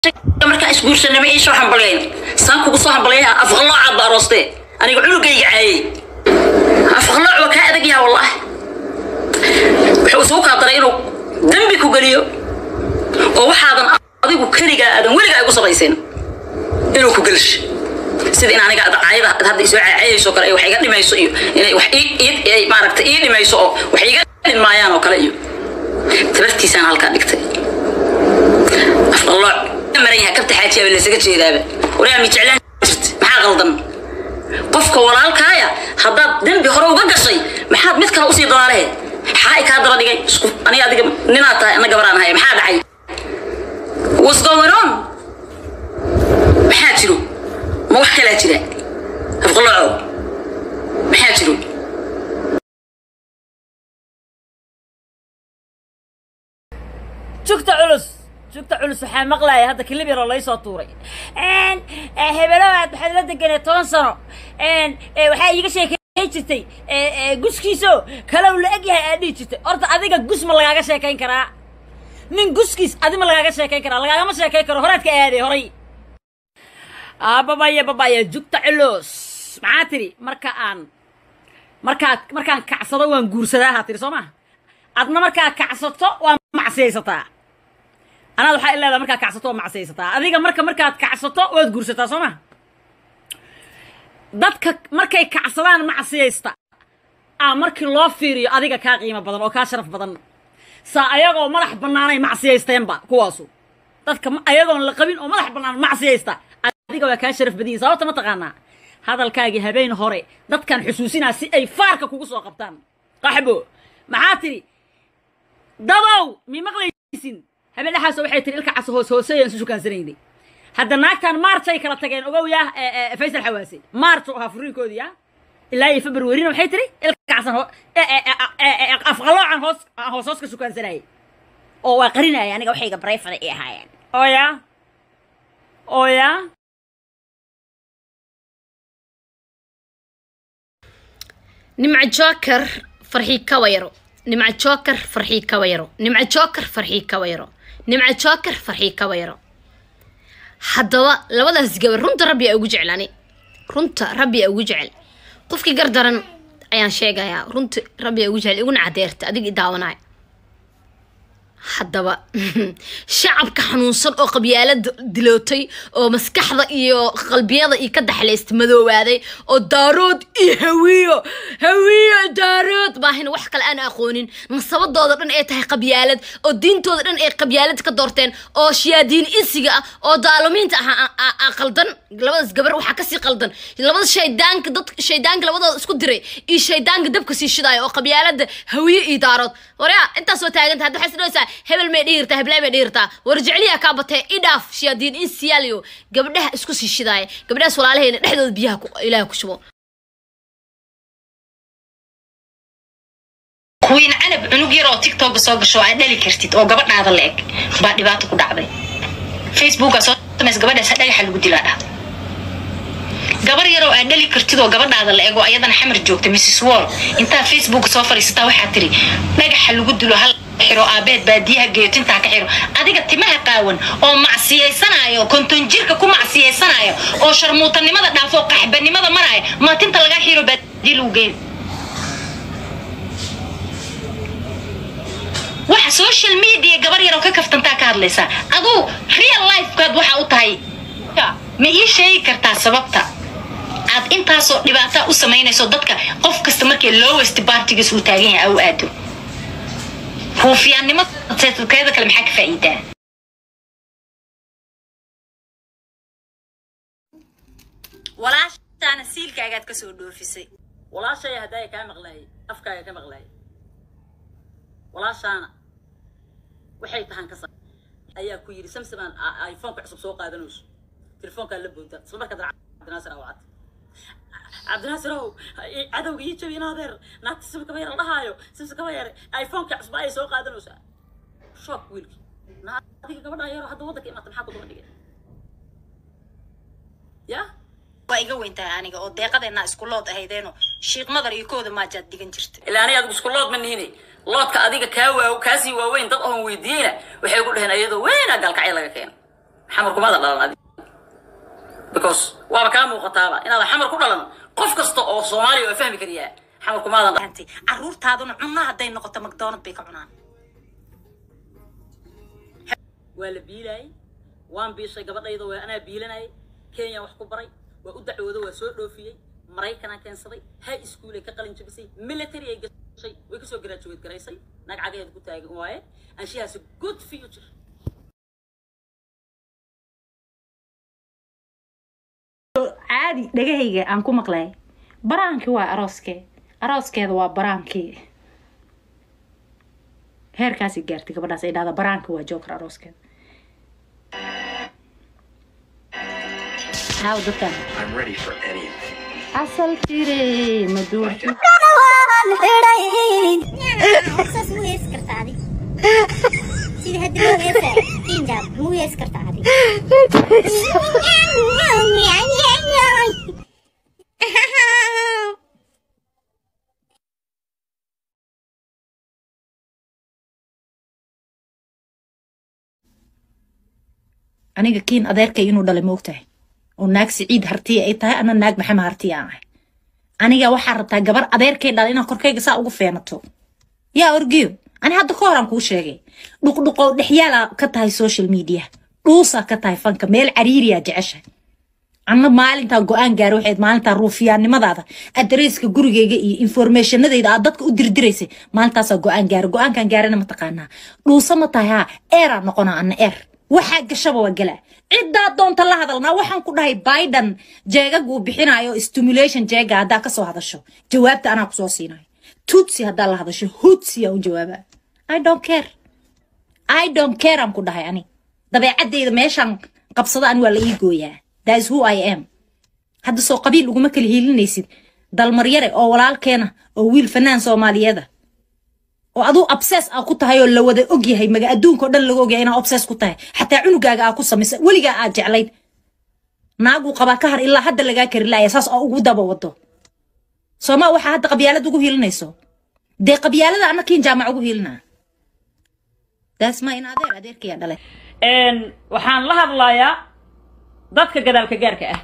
markaa isguursanama iisoo hambalayn saan kugu soo hambalaya afqaloocaad ba aroostee aniga cunugayga caayey afqalooc waa kaa adag yaha wallahi wuxuu isugu kaa daray inuu dembi ku geliyo oo waxaadan adigu keligaa aadan weligaa igu sabaysin inuu ku gelsho sida in aniga caayada hadda isoo caayayso kale wax iga dhimayso iyo inay wax ii maaragta ii dhimayso oo wax iga dhinmaayaan oo kale iyo tabartiisaan halkaa dhigtay afqalooc maran yahay kabta xaajiyaaba laysaga jeedaaba waraa mi jeclaan jirta maxaa qaldan qofka walaalkaaya haddaad dembi hore uga gashay maxaad mid kale usii dalaalehe maxaa i kaa daba dhigay isku aniga adiga ninaad tahay ana gabaraan haya maxaa dhacay what's going on maxaa jiro ma wax kalaa jira afqalooco maxaa jiro jugta culus jugta culus waxaa maqlaaya hadda kilib yaroo laysoo tuuray hebelowaad waxaad la deganay toban sano waxaa iiga sheekeyn jirtay guskiiso kalow la eg yahay aad dhihi jirtay horta adiga gus ma lagaaga sheekayn karaa nin guskiis adi ma lagaaga sheekayn karaa lagaagama sheekayn karo horaad ka aaday horay babaya babaya jugta culus maxaa tidhi marka aan markaa markaan kacsado waan guursadaahaa tidhi soo ma adna markaa kacsato waa macsiyaysataa anaad waxaa ileedaa markaa kacsato waa macsiyaysataa adiga marka markaad kacsato waad guursataa soo ma dadka markay kacsadaan macsiyaysta aa markii loo fiiriyo adiga kaa qiimo badan oo kaa sharaf badan saa ayagoo madax bannaanay macsiyaysteenba kuwaasu dadka ayagoon la qabin oo madax bannaan macsiyaysta adiga waa kaa sharaf badiyin sababta ma taqaanaa hadalkaagii habeen hore dadkan xusuusinaa si ay faarka kugu soo qabtaan qaxbo maxaa tidhi dadow mi maqlaysin habeen dhexaas waxay tiri ilka cas hoos hooseeyaan isu shukaansanayday hadda naagtan maarchay kala tageen ogow yaa faysal xawaase maarchu ahaa furiinkoodii ya ilaa iyo februarina waxay tiri ilka casan afqaloocan hoos hoos hoos ka shukaansanayay oo waa qarinaya aniga waxayga barayfada ay ahaayeen ooya ooya nimca joker farxii kawayaro nimca joker farxii kawayaro nimca joker farxii kawayaro nimca joker farxii kawayaro haddaba labadaas gabar runta rabbi aa ugu jeclaani runta rabbi aa ugu jecel qofkii gardaran ayaan sheegayaa runta rabbi aa ugu jecel iguna cadeerta adiga i daawanaya haddaba shacabka xanuunsan oo qabyaalada dilootay oo maskaxda iyo qalbiyada iyo ka daxlaysta madoobaaday oo daarood iyo hawiyo hawiyo daarood baahina wax kale aan aqoonin nasabadooda dhan ay tahay qabyaalad oo diintooda dhan ay qabyaalad ka doorteen oo shiyaadiin insiga ah oo daalumiinta ah qaldan labadaas gabar waxaa kasii qaldan labada shaydaanka dad shaydaanka labadooda isku diray iyo shaydaanka dabka sii shidaaya oo qabyaalada hawiyo iyo daarood waryaa intaas waa taaganta hadda waxay sidhaysaa hebel may dhihirtaa heblaay may dhihirtaa war jecliyaa kaa batee idhaaf shiyaadiin in siyaaliyo gabdhaha isku sii shidaaya gabdhahaas walaalaheena dhexdooda biyaha ilaah ku shubo wiin canab cunug yar oo tiktoka soo gasho aad dhali kartid oo gabadhaada la eg baa dhibaato ku dhacday facebooka soo samays gabadhaas dhagaxa lagu dilaa dhahday gabar yaroo aad dhali kartid oo gabadhaada la eg oo ayadana xamar joogta mrs wall intaa facebook soo fadhiisataa waxaa tiri dhagaxa lagu dilo hal xiro aabeed baadiyaha geeyo tintaa ka xiro adiga timaha qaawan oo macsiyaysanayo konton jirka ku macsiyaysanayo oo sharmuutanimada dhaafo oo qaxbanimada maraayo maa tinta lagaa xiro baadiya lagu geeyo waxa social media gabar yaroo ka kaftantaa ka hadlaysaa aduu real lifekaad waxa u tahay ma ii sheegi kartaa sababta aad intaasoo dhibaataa u samaynayso dadka qof kasta markii lowest bartigiis uu taagan yahay au aado huufiyaannimada kale maxaa ka faa'iidaa walaashaana siilkaagaad ka soo dhoofisay walaashaya haddaaya kaa maqlaayay afkaaga ka maqlaayay walaashaana waxay tahan ka sa ayaa ku yidhi samsamaan iphoneka cusub soo qaadanayso telefoonkaa la booda isla markaa cabdinaasir awacad cabdinaasir ow cadowga ii jabi inaadeer naagta simsa kaba yar dhahaayo simsa kaba yar iphoneka cusub ayay soo qaadanaysaa shock wiilki adiga gabadhaa yaro hadda waddanka imaata maxaa ku daba dhigay ya waa iga weyntahay aniga oo deeqadeennaa isku lood ahaydeeno shiiq madar iyo kooda maajaad digan jirta ilaa aniga adigu isku lood ma nihine loodka adiga kaa waa kaasii waaweyn dad oon weydiiyeyna waxay ku dhaheen iyadoo weynaa gaalkacyo laga keeno xamar kumaada dhalan adi because waaba kaa muuqataaba inaadan xamar ku dhalan qof kasta oo soomaaliya waa fahmi kariyaa xamar kumaadan dhalan caruurtaaduna cunno hadday noqoto macdonald bay ka cunaan waa la biilaayay waan biishay gabadhayda waa anaa biilanayay kenya wax ku baray waa u dacwooda waa soo dhoofiyey maraykanaa keensaday high school ay ka qalin jabisay military ay gashay way kasoo graduate garaysay naag cagaheeda ku taagan waaye and she has a good future caadi dhagahayga aan ku maqlay baraankii waa arooskee arooskeeda waa baraankii heerkaasi gaartay gabadhaas ay dhahda baraankii waa joker arooskeeda haaw dadkan I'm ready for anything. asal jire maduurki saas muu heesi kartaa adig sida hadda muu heesa injab muu heesi kartaa adig aniga kiin adeerkay inuu dhalay moogtahay oo naag siciid hartiya ay tahay ana naag maxamed hartiya aan ahay aniga waxaa rabtaa gabar adeerkay dhalay inaad korkayga saa ugu feenato yaa orgiyo ani hadda ka horaan kuu sheegay dhuqdhuqow dhexyaala ka tahay social media dhuusaa ka tahay fanka meel cariiriyaa jeceshahay anna maalintaa go-aan gaara waxayd maalintaa ruufiyaannimadaada adreeska gurigayga iyo informationadayda aad dadka u dirdiraysay maalintaasaa go-aan gaara go-aankan gaarana ma taqaanaa dhuusa ma tahay haa eeraa noqonaa anna eer waxaa gashaba waa galaa ciddaa doonta la hadalnaa waxaan ku dhahay biden jeegag uu bixinayo stimulation jeega haddaa kasoo hadasho jawaabta anaa kusoo siinayo tutsi haddaa la hadasho hutsi aan u jawaaba i don't care i don't care aan ku dhahay ani dabeecadeyda meeshaan qabsada ani waa la ii gooyaa that is who i am hadda soo qabiil uguma kala hiilinaysid dalmaryare oo walaalkeena oo wiil fanaan soomaaliyeeda oo aduu abses aa ku tahay oo la wada og yahay maga adduunka oo dhan laga ogyahay inaa obses ku tahay xataa cunugaaga aa ku samaysa weligaa aad jeclayd naaguu qabaa ka har ilaa hadda lagaa kari laaya saas oo ugu daba wado soomaa waxaa hadda qabyaalad ugu hiilinayso dee qabyaalada anna kiin jaamac ugu hiilinaa daasma in adeer adeerkayaa dhalay waxaan la hadlayaa dadka gadaalka gaarka ah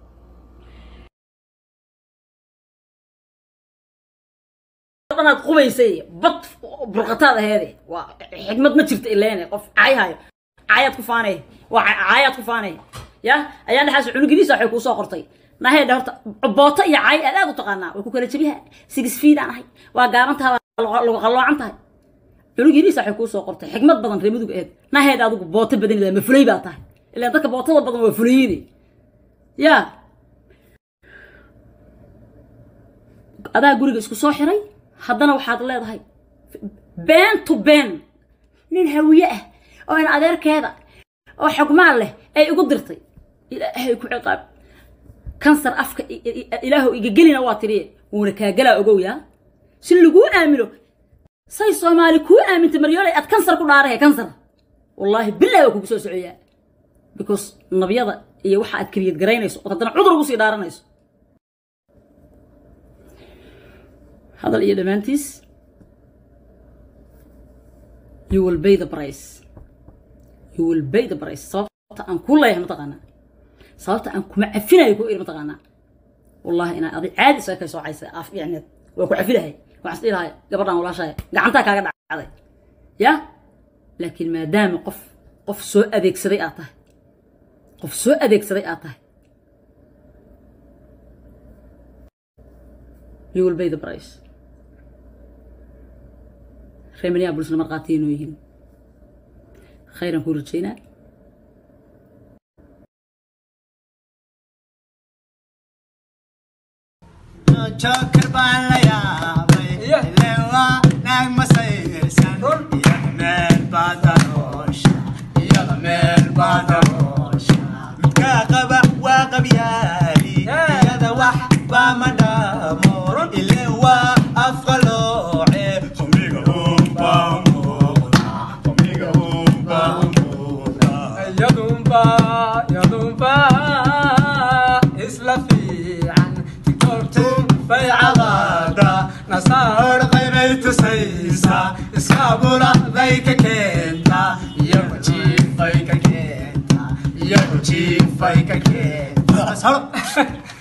dhanaad qubaysay bad burqataad aheede waa xigmad ma jirta ileene qof cayhayo caayaad ku faanay waa caayaad ku faanay ya ayaan dhexaas cunugidiisa waxay kuu soo qortay naheedha horta booto iyo caay aad aad u taqaanaa way ku kala jebiha six feet aan ahay waa gaabantaha waa lagu qalloocan tahay cunugidiisa waxay kuu soo qortay xigmad badan reer mudug aheed naheed adigu booto badan ma fulay baa tahay ilaan dadka bootada badan waa fulayini ya adaa guriga isku soo xiray haddana waxaad leedahay been to been nin hawiye ah oo in adeerkeeda oo xogmaan leh ay igu dirtay ilaahay ku ciqaab kansar afka ilaahu igagelina waa tiriye wuuna kaagalaa ogow yaa si laguu aamino say soomaali kuu aamintay maryoolay aad kansar ku dhaarahe kansar wallaahi bilahi waa kugu soo socoyaa because nabyada iyo waxa aad keliyad garaynayso ood haddana cudur ugu sii dhaaranayso hadal iyo dhammaantiis you will pay the price you will pay the price sababta aan ku leeyahay mataqaanaa sababta aan kuma cafinayo ku iri mataqaanaa wallahi inaa adi caadi isaga kay soocaysa af yacneed waa ku cafilahay waxaan is dhilahay gabadhan walaashahay gacantaa kaaga dhacday ya laakiin maadaama qof qof soo adeegsaday aad tahay qof soo adeegsaday aad tahay you will pay the price reer minneapolisna markhaatiya inoo yihiin khayran kuu rajaynaa Joker baan la yaabay ileen waa naag masayrsan iyada meel baa daroosha iyada meel baa daroosha midkaa qaba waa qabyaali iyada wax baa ma dhaamo ileen waa afqalooce qumiga unbaa umuuqda qumiga unbaa umuuqda yadunba yadunba isla fiican tiktooktu bay cadaada nasaar qaybay tusaysaa iskaabula bay ka keentaa iyo wajiib bay ka keentaa jiifay ka keen